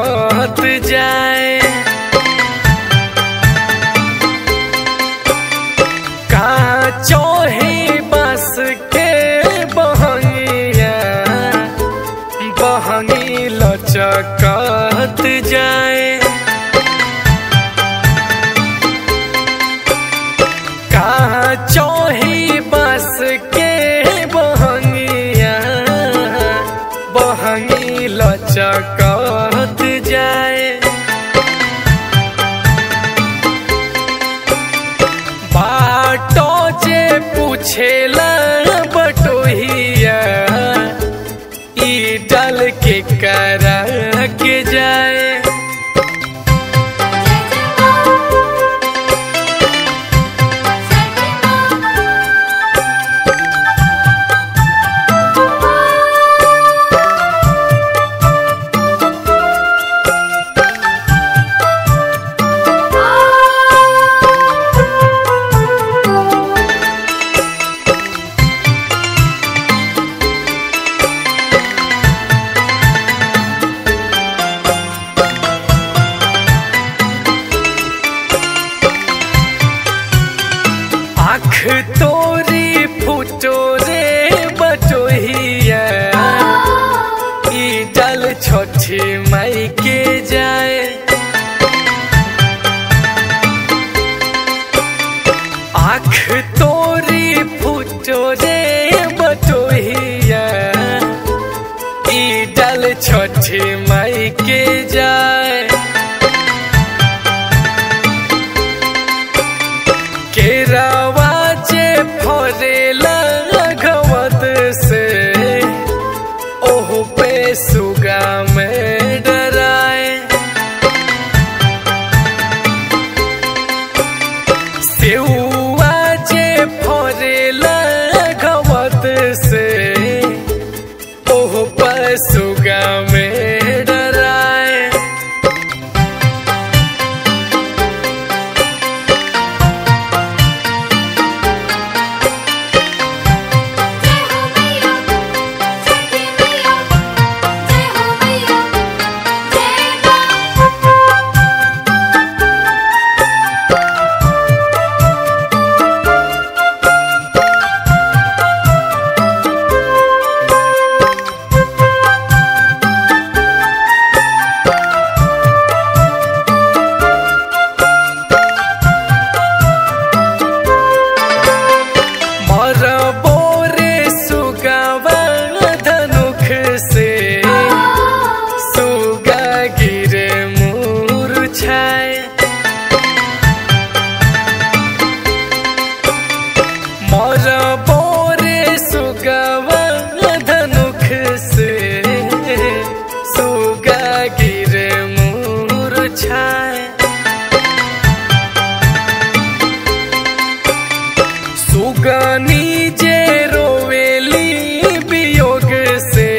कहत जाए कहाँ चोही बस के बहंगिया बहंगी लचकत जाए कहाँ चोही बस के बहंगिया बहंगी लचकत जाए बाटो जे पूछेला बटोहिया ई डल के करा के जाए आँख तोरी फुटो रे बटोहिया ई डल छोटी माई के जाए आँख तोरी फुटो रे बटोहिया ई डल छोटी माई के जाए केरावा जे फरेला घवत से ओह पे सुगा में डराए सेउआ जे फरेला घवत से ओह पे सुगा में डराए जय हो मैया छठी मैया जय हो मैया जय मां मर बोरे सुगावा धनुख से सुगा गिरे मूर्छाए मर बोरे सुगावा धनुख से सुगा गिरे मूर्छाए सुगनी जे रोवेली वियोग से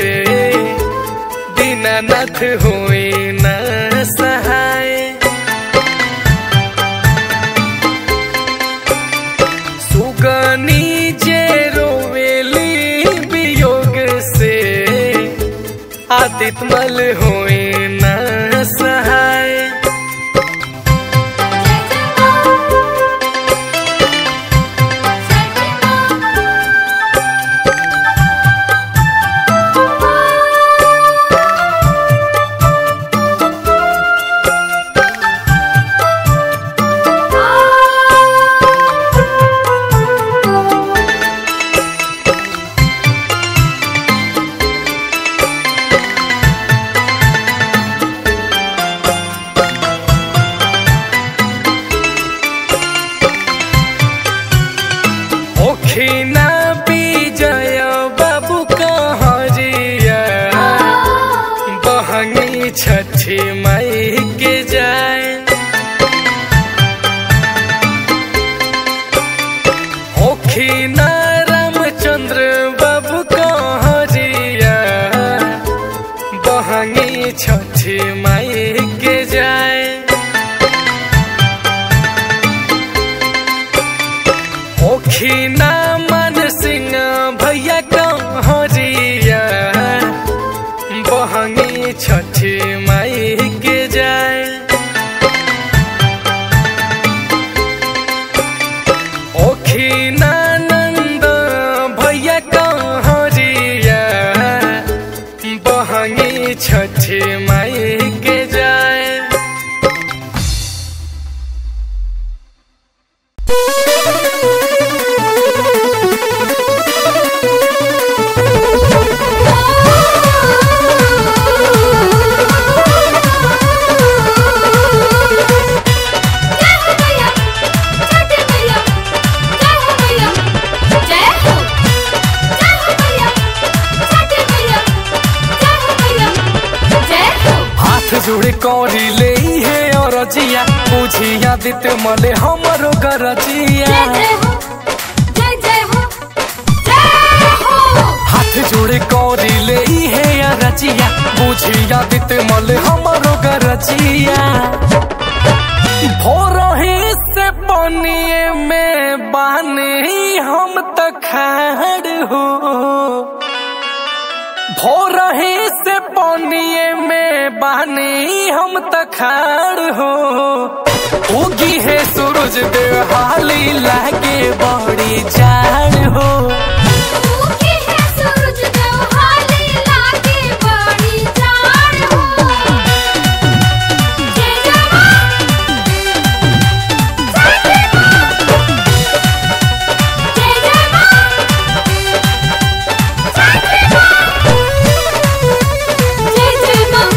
दीनानाथ हुई न सहाय सुगनी जे रोवेली वियोग से आदितमल हुई न सहाय ओखिना विजय बाबू कहरिया बहनी छठी माई के जाए ओखिना रामचंद्र बाबू कहरिया बहनी छठी माई के जाए ओखिना मन सिंह भैया कहरिया बहनी छठी माई के जुड़े करी ले हे और जिया बुझिया दित मले हमरो गरजिया जय जय हो जय जय हो जय हो हाथ जोड़े करी ले हे रजिया बुझिया दित मले हमरो गरजिया भोरही से बनिए में बानी हम त खाड़ हो भोरही से बनिए में बानी हम त खाड़ हो उगी है सूरज देव हाली लागे बड़ी जाड़ हो मुखी है सूरज देव हाली लागे बड़ी जाड़ हो जय जय मां जय जय मां जय जय मां जय जय मां जय जय मां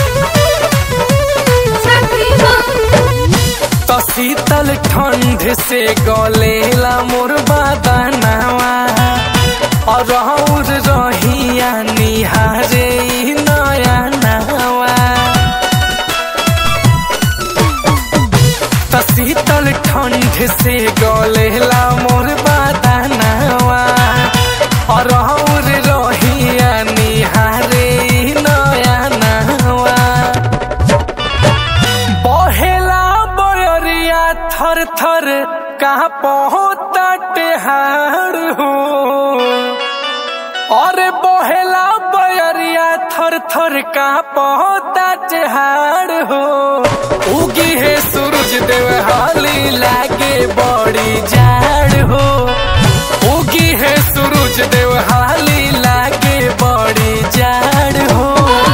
छठी मां तो शीतल ठंड से गलेला मोर बदनवा और और रहिया निहारे ई नया नवा तो शीतल ठंड से गलेला मोर बदनवा और और रहिया निहारे ई नया नवा बहेला बयरिया थर थर कहाँ पहुँचा टेहार हो अरे बहेला बयरिया थर थर कहाँ पहुँचा टेहार हो उगी है सूरज देव हाली लागे बड़ी जाड़ हो उगी है सूरज देव हाली लागे बड़ी जाड़ हो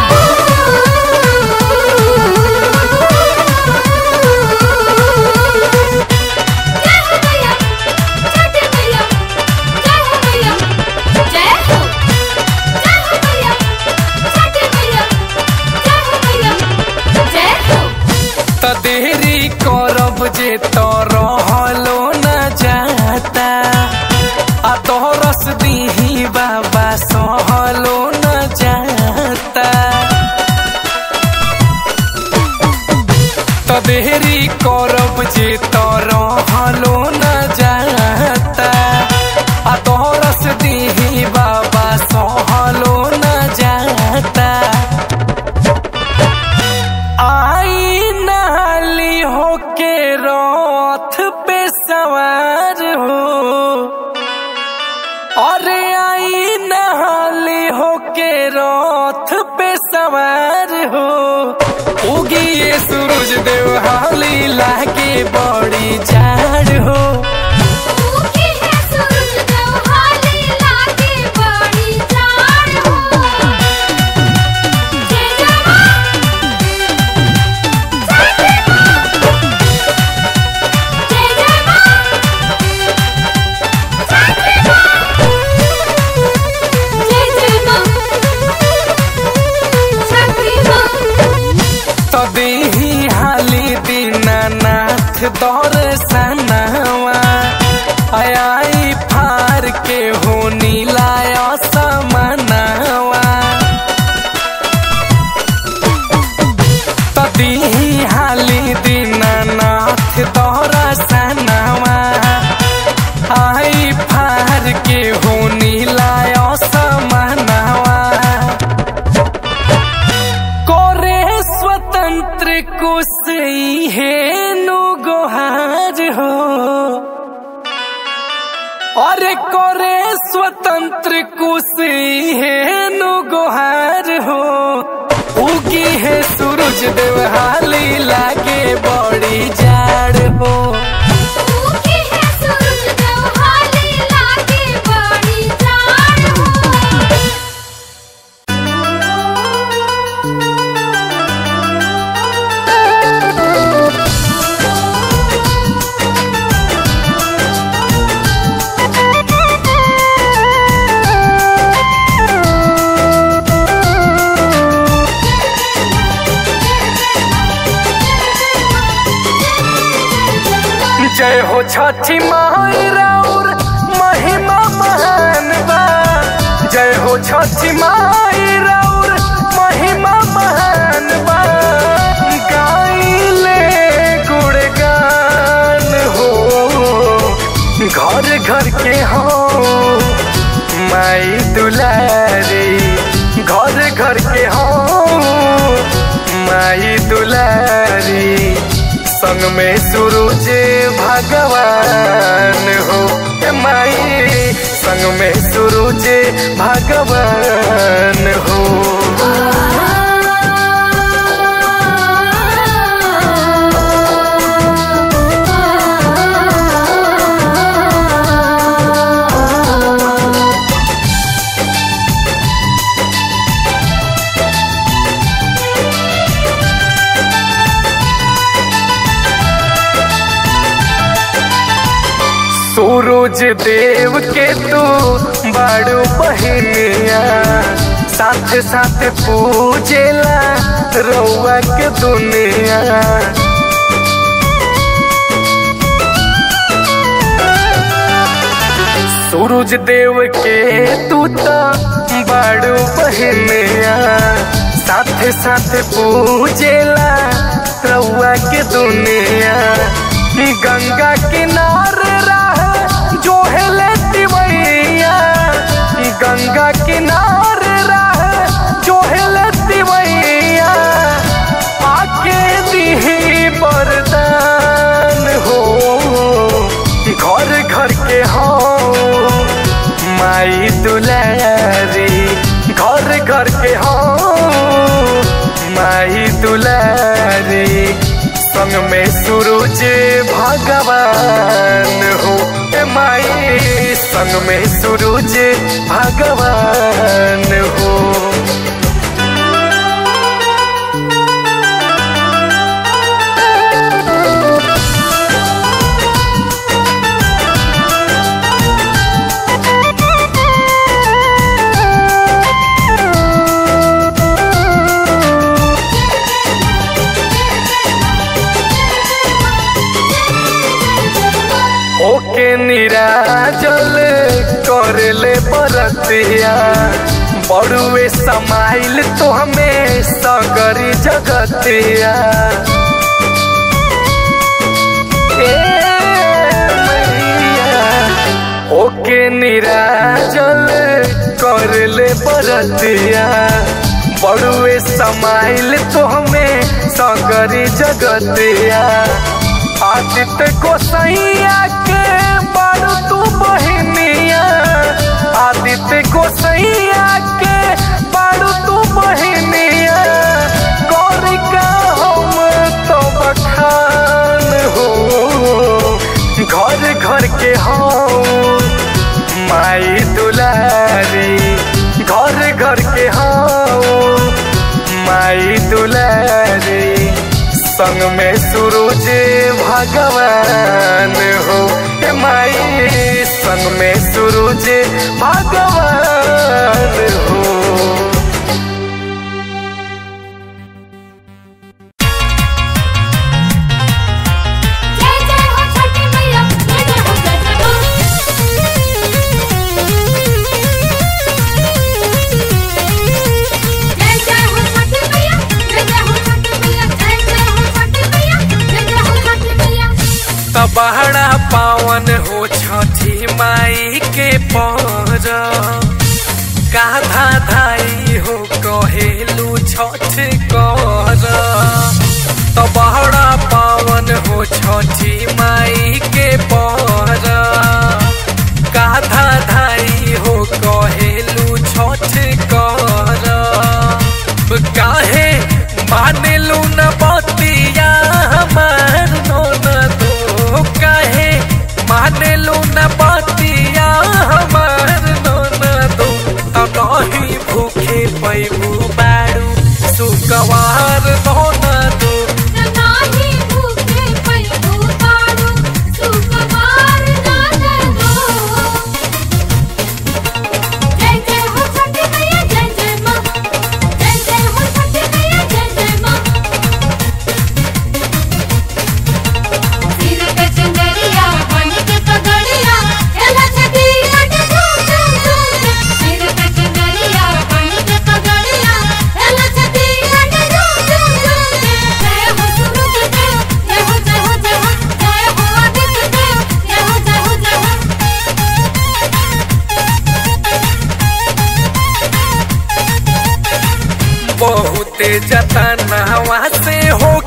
जय हो मैया छठी मैया जय हो मैया जय हो जय हो मैया छठी मैया जय हो मैया जय हो त देरी करब जे तो रहलो न जाता आ तोरस दीही बाबा सहलो न जाता त देरी करब जे तो रहलो न जाता आ तोरस दीही बाबा सहलो न जाता आई नहाली होके रथ पे सवार हो अरे आई नहाली होके रथ पे सवार हो उगी ये सूरज देव हाली लागे बड़ी जाड़ हो मुखी है सूरज देव हाली लागे बड़ी जाड़ हो जय जय मां जय जय मां जय जय मां जय जय मां जय जय मां छठी मां तो देही हाली दीनानाथ दौर सनावा आई फार के हो नीलाय समनावा तो देही हाली दीनानाथ दौर सनावा आई फार के हो नीलाय समनावा कोरे स्वतंत्र कुसई हेनु गोहार हो अरे कोरे स्वतंत्र कुसई हेनु गोहार हो उगी है सूरज देव हाली लागे बड़ी जाड़ हो मुखी है सूरज देव हाली लागे बड़ी जाड़ हो जय हो छठी माई राउर महिमा महान बा जय हो छठी माई राउर महिमा महान बा दुलारी संग में सूरज भगवान हो ए माई संग में सूरज भगवान हो सूरज देव के तू बड़ू बहनिया साथ साथ पूजेला रउआ के दुनिया सूरज देव के तू तो बड़ू बहनिया साथ साथ पूजेला रउआ के दुनिया गंगा किनारे राह जो है लेती मैया गंगा किनारे राह जो है लेती मैया आके दी बरदान हो घर घर के हो माई दुलारी घर घर के हो माई दुलारी संग में सूरज भगवान हो ए माई संग में सूरज भगवान हो ओके निराजल करले बरतिया बड़ुए समाइल तो हमें सगरी जगतिया ए मैया, ओके निराजल करले बरतिया बड़ुए समाइल तो हमें सगरी जगतिया आदित्य गोसैया के बारू तू बहनिया आदित्य गोसैया के बारू तू बहनिया गौरी का हम तो बखान हो घर घर के हो माई दुलारी घर घर के हो माई दुलारी संग में सूरज भगवान हो ए माई संग में सूरज भगवान हो जय जय हो छठी मैया जय जय हो जय जय हो जय जय हो छठी मैया जय जय हो छठी मैया जय जय हो छठी मैया जय जय हो छठी मैया तबहरा पावन हो छठी माई के पर काधा धाई हो कहेलू छठ कर तबहरा पावन हो छठी माई के पर काधा धाई हो कहेलू छठ कर काहे मानेलू न बतिया हमार नोन दो काहे मानेलू न बतिया हमार नोन दो तब नहीं भूखे पैबू बारू सुकवार नोन दो नाही भूखे पैबू बारू सुकुमार नान गो जय जय हो छठी मैया जय जय मां जय जय हो छठी मैया जय जय मां सिर पे चंदरिया बन के पगड़िया एला छठी अट झूम झूम झूम सिर पे चंदरिया बन के पगड़िया एला छठी अट झूम झूम झूम जय हो सूरज देव जय हो जय हो जय हो जय हो आदित्य देव जय हो जय हो जय हो बहुते जतनवा से हो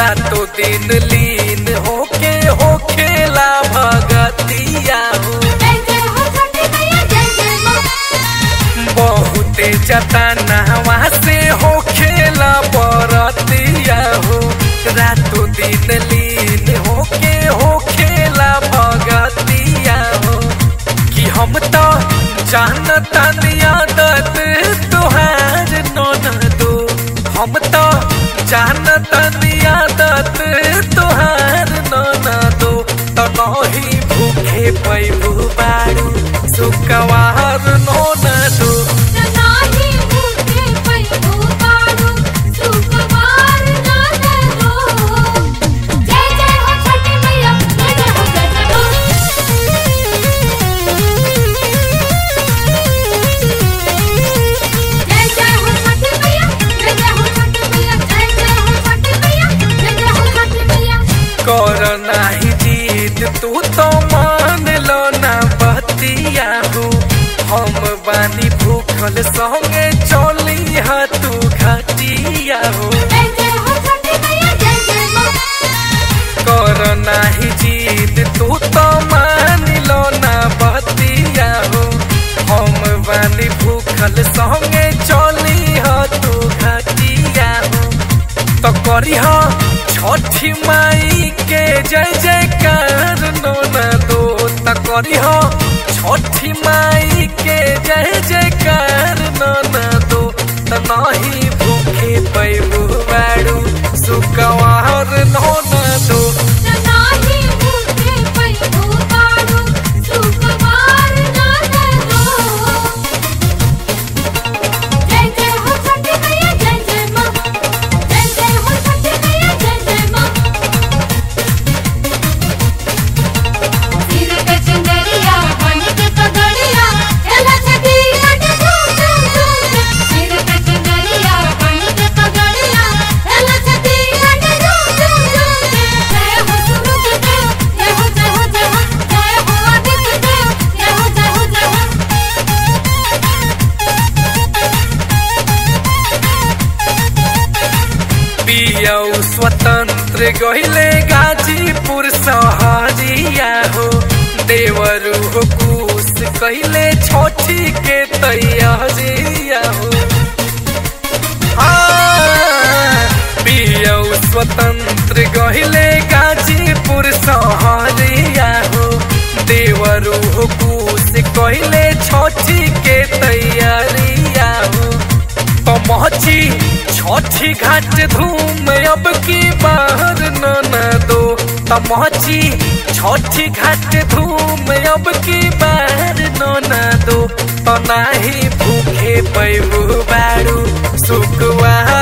रातों दिन लीन होके हो खेला भगतिया हो जय जय हो छठी मैया जय जय माँ बहुते जतनवा से हो खेला बरतिया हो रातों दिन लीन होके हो खेला भगतिया हो कि हम तो जानता आदत तुहार नन दो हम तो जानता आदत तुहार नन दो तो नहीं भूखे पैबू बारू सुकवार नन दो नाही भूखे पैगो पाडू सुकुमार नाद दो जय जय हो छठी मैया जय जय हो जय जय हो जय जय हो छठी मैया जय जय हो छठी मैया जय जय हो छठी मैया जय जय हो छठी मैया कर नाही जीत तू तो मान लो ना बतिया हो हम बानी भूखल संगे चली हा तू घटिया हो जय जय हो छठी मैया जय जय माँ कर नाही जीत तू तो मान लो ना बतिया हो हम बानी भूखल संगे चली हा तू घटिया हो तो करी हा छठी माई के जय जयकार नोना दो तो करी हा छठी माई के जय जयकार नोना दो तो नहीं भूखे पैबू बाड़ू सुकवार नोना दो नाही भूखे पैगो पाडू सुकुमार नाद दो जय जय हो छठी मैया जय जय माँ जय जय हो छठी मैया जय जय माँ सिर पे चंदरिया बन के पगड़िया एला छठी हट झूम झूम झूम सिर पे चंदरिया बन के पगड़िया एला छठी हट झूम झूम झूम जय हो सूरज देव जय हो जय हो जय हो जय हो आदित्य देव जय हो जय हो जय हो पियौ स्वतंत्र गहिले गाजीपुर सहरिया हो देवरु हो कुश कैले छोटी के तैयारिया हो हाँ, पियौ स्वतंत्र गहिले गाजीपुर सहरिया हो देवरु हो कुश कैले छोटी के तैयारिया हो पहुंची छठी घाट धूम अब की बाहर न न दो तमची छठी घाट धूम अब की बाहर न न दो तो नाही भूखे पैबू बारू सुखवा